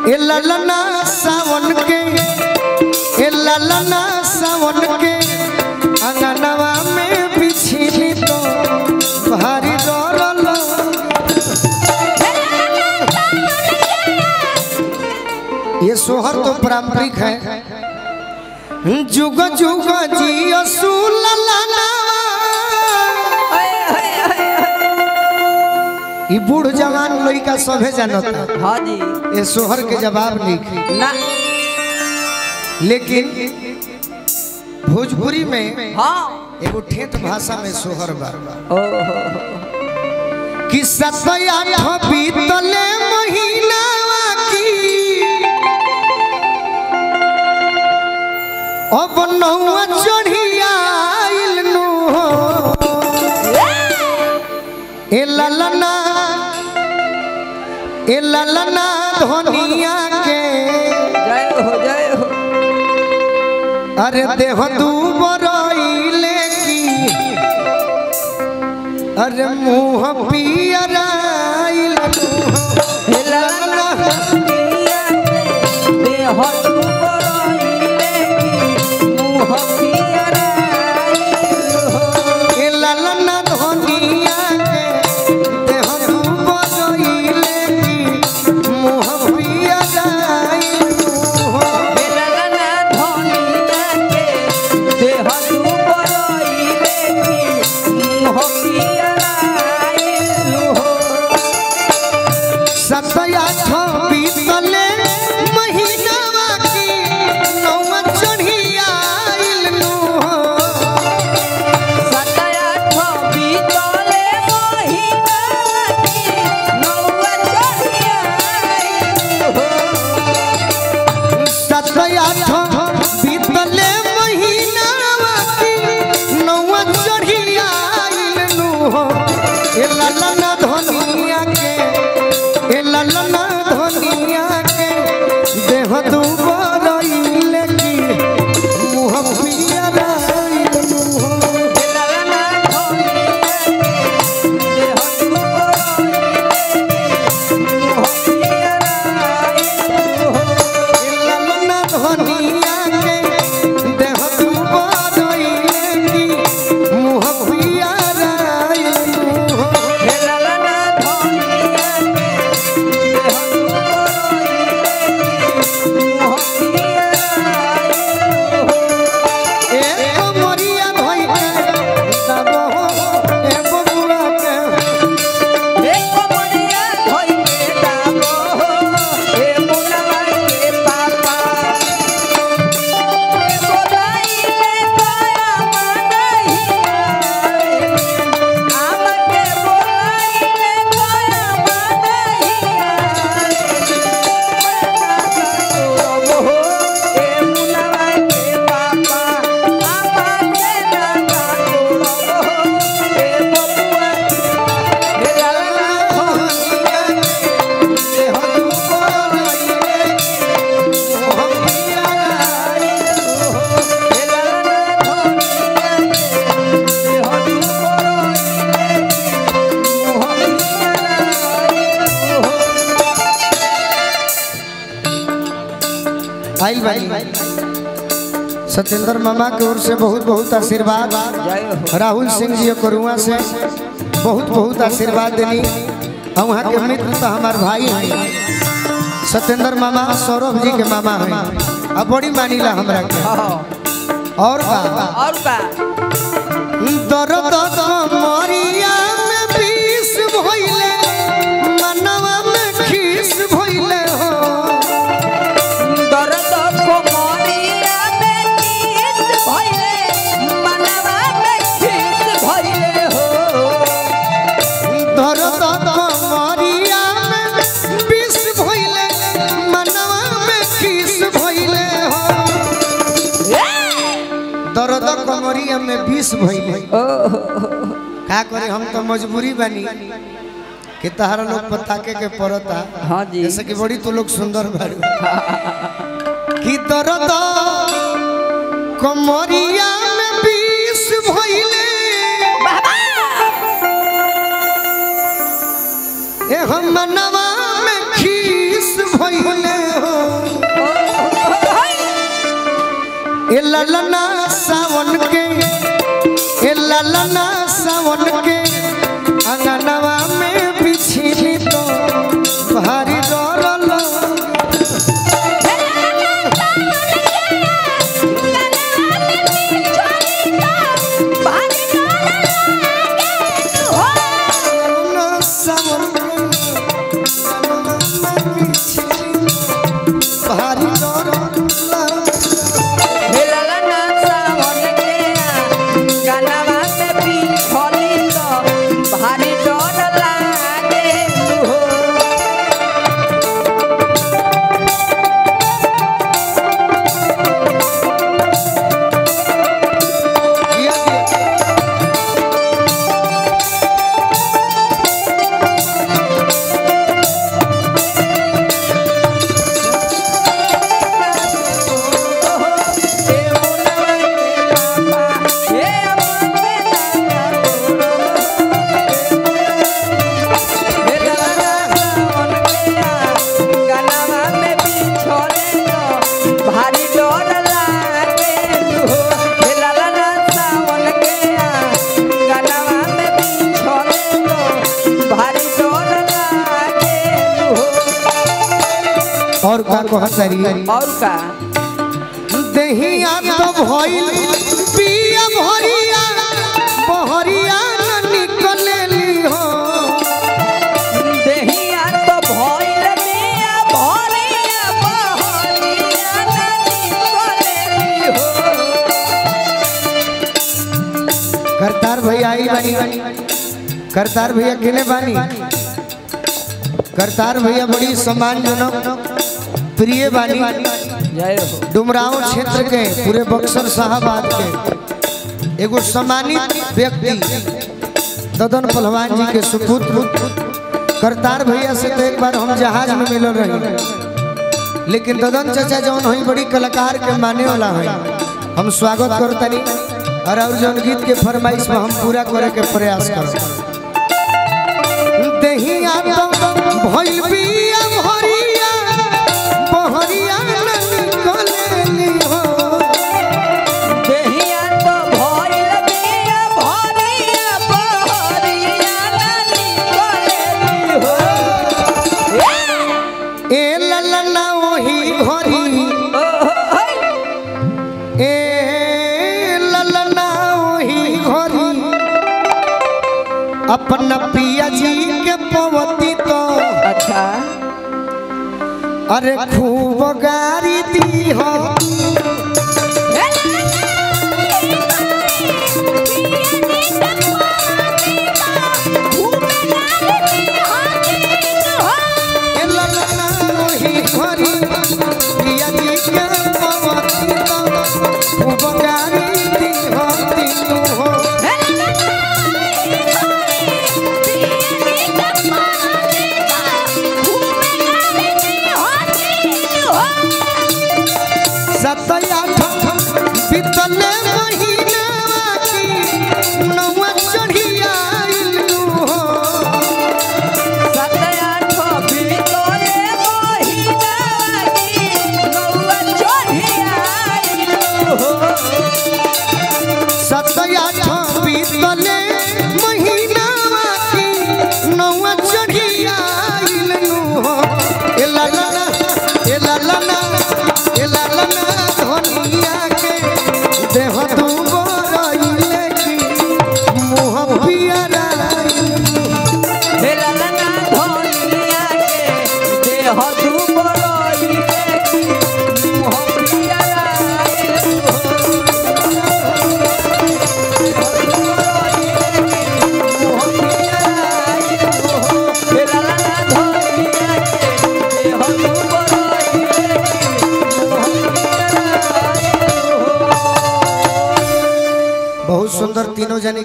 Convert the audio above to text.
ए ललना सावन के ए ललना सावन के अंगनवा में बिछली तो भारी डर ये सोहर तो पारंपरिक है जुग जुग जी असूल ई बूढ़ जवान लड़का सभे जानता हाँ जी ये सोहर के जवाब लिखी ना लेकिन भोजपुरी में हाँ एगो ठेठ भाषा में सोहर बा ओहो कि सतया बीतले महीनावा की अब नौआ चढ़ियाइल नु हो ए ललना ए ललना धनिया के जय हो जय हो अरे देह दूबरइले की अरे मुंह पियराइल ललना दुनिया के देह दुबराइले की मुँह पियराइल हो। ए ललना धनिया के देह दूबरइले की मुंह पियराइल हो ललना दुनिया के देह दुबराइले की मुँह पियराइल हो। सतया बीतले महीनावा की नौवा चढ़ियाइल नु हो सतया बीतले महीना की नौआ चढ़ियाइल हो। सतया बीतले महीनावा की नौवा चढ़ियाइल नु हो ए ललना धनिया के ए ललना धनिया के देह दुबरइल की मुँह पियराइल नु हो ललना धनिया के देह दुबराइले मुँह पियराइल हो। ललना धनिया के देह दुबरइले की मुँह पियराइल नु हो ललना धनिया के देह दुबराइले मुँह पियराइल हो। ए मोरिया धोई के दबो ए बबुआ के हे कमरिया धोई के दाबो, हे मुनवा के पापा। हे बोलाइले तोरा मनहिया, आम के बोलाइले तोरा मनहिया। हे मुनवा के पापा, आमा के दादा तोरबो, हे बबुआ हे लाला धनिया के देह दुबरइले मुँह पियराइल हे लाला धनिया के देह दुबराइले मोह पियराइल हो। आई भाई सत्येंद्र मामा की ओर से बहुत बहुत आशीर्वाद जय हो राहुल सिंह जी करुआ से बहुत बहुत आशीर्वाद देनी और वहाँ के मित्र तो हमार भाई हैं सत्येंद्र मामा सौरभ जी के मामा हैं अब बड़ी मानीला हमरा के हाँ, और का और का दर्द कमरिया में विष भइले मनवा में खीस भइले हो दर्द कोमरिया में नींद भइले, मनवा में खीस भइले हो। दर्द कमरिया में विष भइले मनवा में खीस भइले हो दर्द कमरिया में विष भइले का करे हम तो मजबूरी बनी कि तहरा लोग पताके के पड़ता हाँ जी जैसे कि बड़ी तो लोग सुंदर बारू कि दर्द कमरिया में विष भइले ए हम मनवा में खीस भइले ललना सावन के ए ललना सावन के अंगनवा में बिछी तो भारी डरल ललना सावन के अंगनवा में बिछी भारी डरल भारी डर लागे हो भारी डर लागे हो हे लाला ना सावन के गनवा में बिछोले तो भारी डर लागे हो और का कहतरी और का दहिया तो भइल पिया भरिया बहरिया न निकलेली हो देहिया तो भइल बिया भरिया बहरिया नदी कोलेली हो करतार भैया आई बानी करतार भैया केने बानी करतार भैया बड़ी सम्मानजनक प्रिय बानी जय हो डुमराव क्षेत्र के पूरे बक्सर साहबाद के एगो सम्मानित व्यक्ति ददन पहलवान जी के सुपुत्र करतार भैया से तो एक बार हम जहाज में मिलल रही लेकिन ददन चाचा जौन हुई बड़ी कलाकार के माने वाला है हम स्वागत करतनी और और जौन गीत के फरमाइश में हम पूरा करे के प्रयास करब दहिया तो भइल बिया भरिया बहरिया न निकलेली हो देहिया तो भइल बिया भरिया बहरिया नदी कोलेली हो ए ललना ओही घरी ओ हई ए ललना ओही घरी अपना पिया जी के पवती तो अच्छा अरे खूब गारी दी हो ए ललना ओही घरी पिया जी के पवती तो खूब गारी दी हो तीनू हो सतया बीतले महीना की नवा चढ़िया इलू हो सतया बीतले महीना की नवा चढ़िया इलू हो ए ललना ए ललना ए ललना धनिया के देह तू गोरइले की मुह पियरा बहुत सुंदर तीनों जने